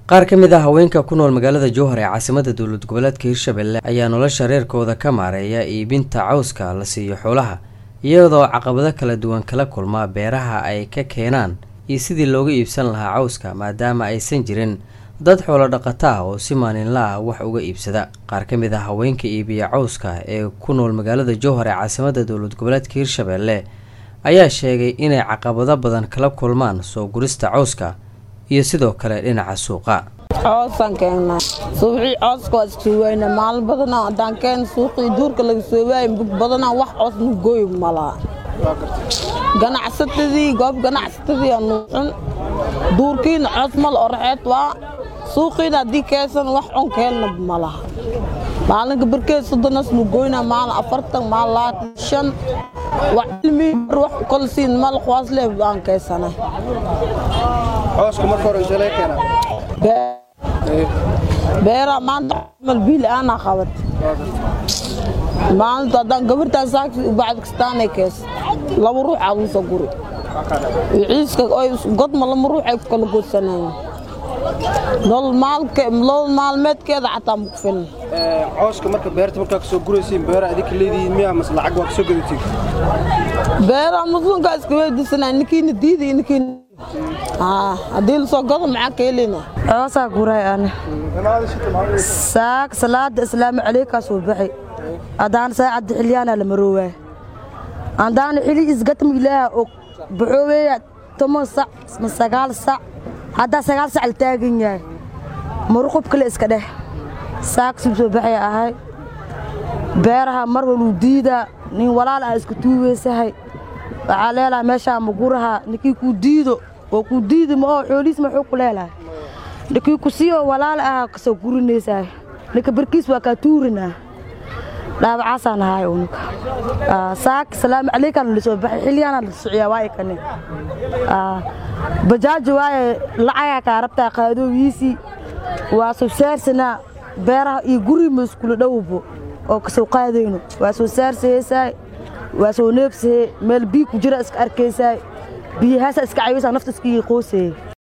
qaar ka mid ah haweenka ku nool magaalada jowhar ee caasimada dowlad goboleedka hirshabelle ayaa nolosha reerkooda ka maareeya iibinta cawska la siiyo xoolaha iyadoo caqabado kala duwan kala kulma beeraha ay ka keenaan iyo sidii looga iibsan lahaa cawska maadaama aysan jirin dad xoolo dhaqata ah oo si maalinla ah wax uga iibsada qaar ka mid ah haweenka iibiya cawska ee ku nool magaalada jowhar ee caasimada dowlad goboleedka hirshabelle ayaa sheegay inay caqabado badan kala kulmaan soo gurista cawska iyo sidoo kale dhinaca suuqa coosaan keennaa suuqii cooska waa iska wayna maalin badanaa haddaan keen suuqii duurka laga soo waayay mug badanaa wax coos nugooy malaa ganacsatadii goob ganacsatadii aa nuucun duurkiina coos mal oraxeed waa suuqiina haddii keesan wax cun keelna malaha maalinka barkeed soddonas nugoyna maalin afartan maalin labaatan shan wax cilmi bar wax kolsiin mal kuwaas leeb aan keesanay cooska marka hore intee laga keenaa beeraa maanta mal biil aanaa qabat maalinta haddaan gabartaan saaki bacd kastaanay kees laba ruux aad ugu soo guri ciiska godma lama ruux ay ku kala goodsanayeen nolol maalmeedkeeda xataa maku filna cooska marka beerta markaa kasoo guraysiin beera adinka leedihiin miyaa mase lacag waa kasoo gadatiin beeraa muslimkaa iska weydiisanaa ninkiina diiday ninkiina haddii lasoo gado maxaa ka helina coosaa guray ani saak salaada islaamu calaykaa soo baxay haddaan saacadda xilyaana la maroowaa haddaan xili isgatma ilaaha og baxooweya toban sac ma sagaal sac haddaa sagaal sac la taagan yahay maruqub kale iska dheh saak sib soo baxay ahay beeraha mar waluu diidaa nin walaal ah iska tuugaysahay waxaa leelahay meeshaa maguraha ninkii kuu diido oo kuu diidi ma oo xoolihiis maxuu ku leelahay ninkii ku sii oo walaal ah kasoo gurinaysahay ninka barkiis waa kaa tuurinaa dhaabacaasaan ahay unuka saak salaamu calaykaan la soo baxay xilyaana la sociyaa waa ikane bajaaji waaye lacagaa kaa rabtaa qaadoogiisii waa soo saarsanaa beeraha iyo guri ma iskula dhowbo oo kasoo qaadayno waa soo saarsahaysaay waa soo neebsahe meel bii ku jira iska arkaysaay biyahaasa iska cayaysaa nafta iskigii qoosayey